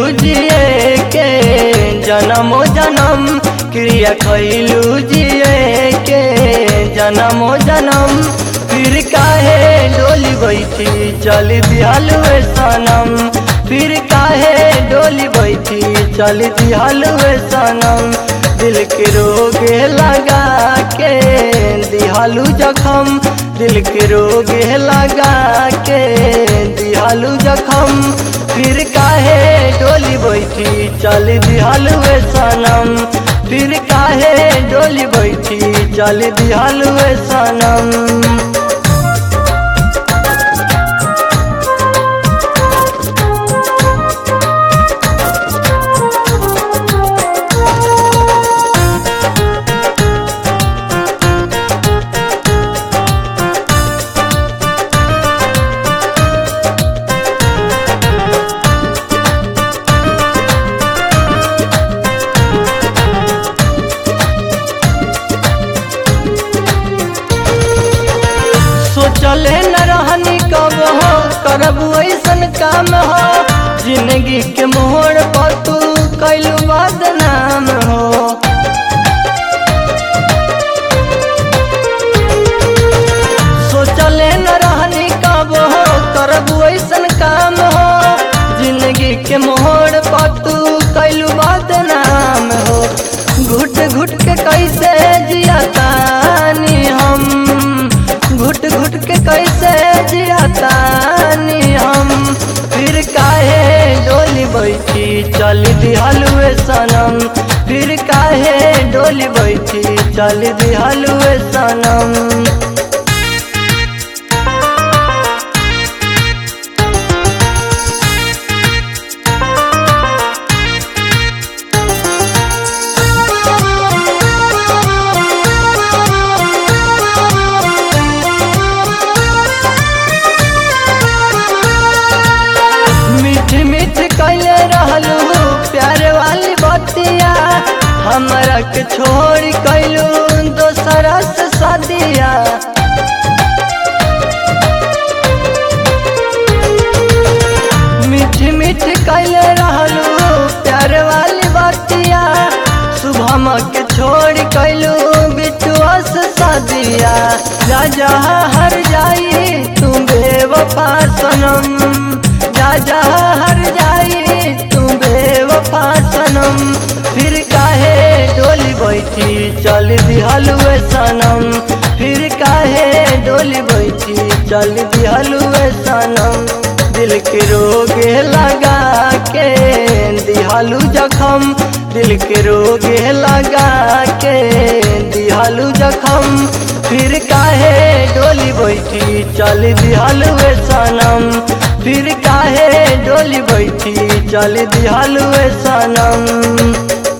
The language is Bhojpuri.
जिए के जन्मो जन्म क्रिया कैलू जिए के जन्मो जन्म फिर काहे डोली बैठी चल दिहल वे सनम फिर काहे डोली बैठी चल दिहल वे सनम दिल के रोगे लगा के दिहालू जखम दिल के रोगे लगा के दिहालू जखम फिर काहे डोली बैठी चल दिहाल वे सनम फिर काहे डोली बैठी चल दिहाल वे सनम सोचले न रहनी कब हो करब ऐसन काम हो जिंदगी के मोड़ पर तू कैलू बदनाम हो सोचले न रहनी कब हो करब ऐसन काम हो जिंदगी के मोड़ पर तू कैलू बदनाम हो घुट घुट के कैसे जियातानी हम घुट घुट के कैसे जियातानी हम फिर काहे डोली बैठी चल दिहलुए सनम फिर काहे डोली बैठी चल दिहलुए सनम मीठ मीठ कैले रहलू प्यार वाली बतिया हमरा के छोड़ कैलू दोसरा से सदिया मीठ मीठ कैले रहलू प्यार वाली बतिया शुभम के छोड़ कैलू बिटुआ से सदिया जा जा हर जाई तू बेवफा सनम जा जा हर जाई तू बेवफा सनम फिर काहे डोली बैठी चल दिहलुए सनम फिर काहे डोली बैठी चल दिहलुए सनम दिल के रोगे लगा के दिहालू जखम दिल के रोगे लगा के दिहालू जखम फिर काहे डोली बैठी चल दिहालुए सनम फिर काहे डोली बैठी चल दिहालुए सनम